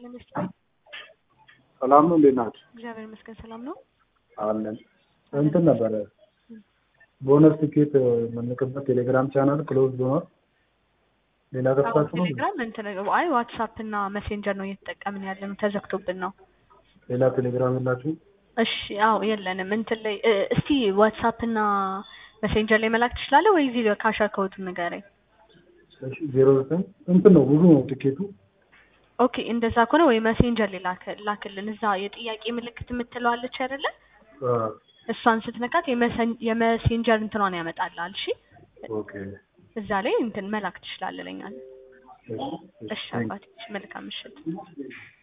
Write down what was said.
ይስጥልኝ መስሎኝ። ሰላም ነው። እንዴት ናችሁ? እግዚአብሔር ይመስገን ሰላም ነው። አለን እንትን ነበረ ቦነስ ቲኬት የምንልክበት ቴሌግራም ቻናል ክሎዝ ሆኗል። ሌላ ከፍታችሁ ነው? ቴሌግራም እንትን አይ ዋትሳፕ እና ሜሴንጀር ነው እየተጠቀምን ያለ ነው። ተዘግቶብን ነው። ሌላ ቴሌግራም የላችሁ? እሺ አዎ የለንም። እንትን ላይ እ፣ እስቲ ዋትሳፕ እና ሜሴንጀር ላይ መላክ ትችላለህ ወይ? እዚህ ካሸር ከወቱን ንገረኝ። ዜሮ ዘጠኝ እንትን ነው ብዙ ነው ቲኬቱ። ኦኬ እንደዛ ከሆነ ወይ ሜሴንጀር ላይ ላክ- ላክልን። እዛ የጥያቄ ምልክት የምትለዋለች አይደለ? አ፣ እሷን ስትነካት የመሰን- የሜሴንጀር እንትኗን ያመጣልሃል። እሺ ኦኬ እዛ ላይ እንትን መላክ ትችላለህ ለኛ። እሺ፣ እሺ አባቴ፣ እሺ፣ መልካም ምሽት። እሺ።